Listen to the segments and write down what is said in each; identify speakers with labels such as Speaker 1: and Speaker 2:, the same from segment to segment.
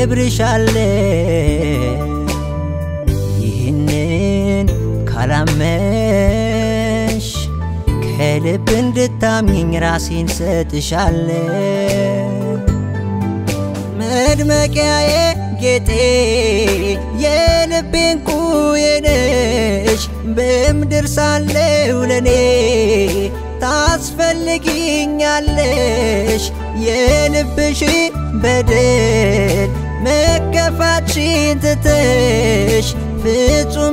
Speaker 1: አከብርሻለሁ ይህንን ካላመንሽ ከልብ እንድታምኝ ራሴን ሰጥሻለሁ መድመቂያዬ ጌጤ የልቤን ቁዬ ነሽ በምድር ሳለው ለኔ ታስፈልጊኛለሽ የልብሽ በደል መከፋትሽን ትተሽ ፍጹም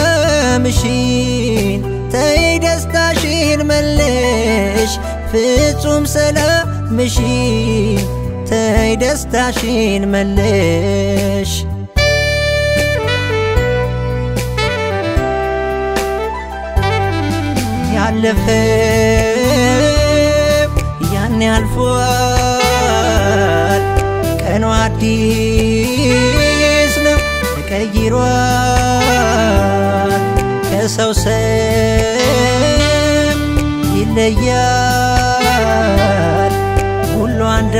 Speaker 1: ሰላምሽን ተይ ደስታሽን መለሽ ፍጹም ሰላምሽን ተይ ደስታሽን መለሽ ያለፈው ያኔ አልፏል ቀኑ አዲስ ነው ተቀይሯል ከሰው ሰው ይለያል ሁሉ አንድ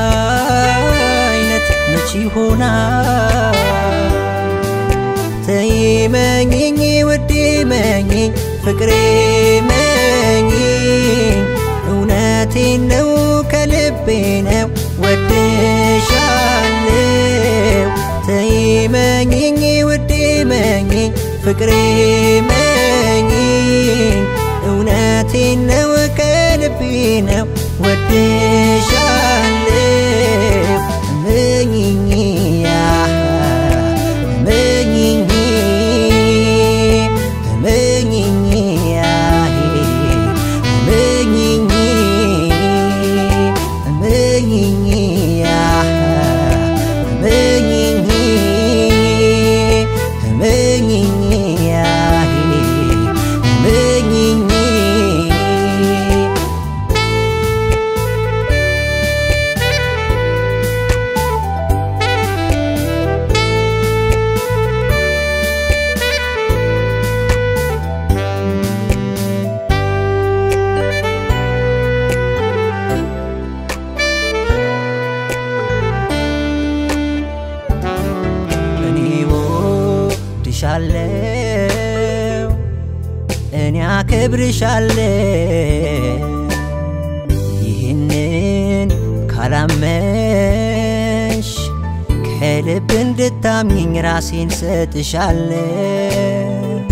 Speaker 1: አይነት መች ይሆናል ተይመኝኝ ውዴ መኝኝ ፍቅሬ መኝኝ እውነቴን ነው ከልቤ ነው ወድሻለው ተይመኝኝ ውዴ መኝኝ ፍቅሬ መኝኝ እውነቴን ነው ከልቤ ነው ወድሻለው መኝኝ መኝኝ መኝኝ መኝኝ መኝኝ መኝኝ መኝኝ መኝኝ እኔ ወድሻለው እኔ አከብርሻለው ይህንን ካላመንሽ ከልብ እንድታምኝ ራሴን ሰጥሻለው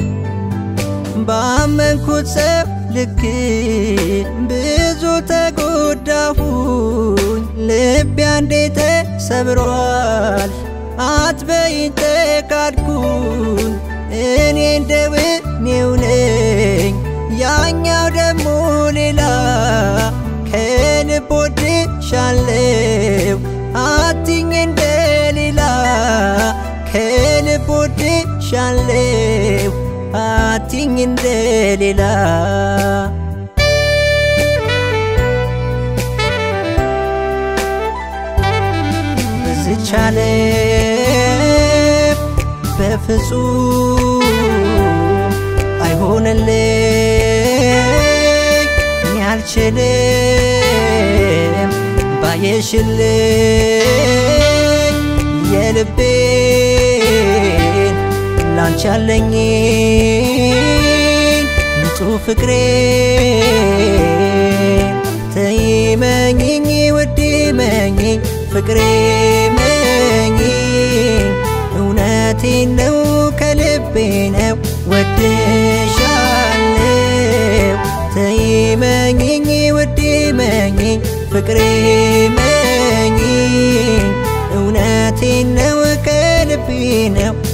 Speaker 1: ባመንኩት ሰው ልክ ብዙ ተጎዳሁኝ ልቤ አንዴ ተሰብሯል አትበይኝ ተካድኩኝ እኔ እንደው እኔው ነኝ ያኛው ደግሞ ሌላ ከልብ ወድሻለው አትኝ እንደሌላ ከልብ ወድሻለው አትኝ እንደሌላ በዝቻለ በፍጹም አይሆንልኝ እኔ አልችልም ባየሽልኝ የልቤን ላንቺ ያለኝ ንጹሕ ፍቅሬን ተይመኝኝ ውዴ መኝኝ ፍቅሬ መኝኝ እውነቴን ነው ከልቤ ነው ወድሻለው ተይመኝኝ ውዴ መኝኝ ፍቅሬ መኝኝ እውነቴን ነው ከልቤ ነው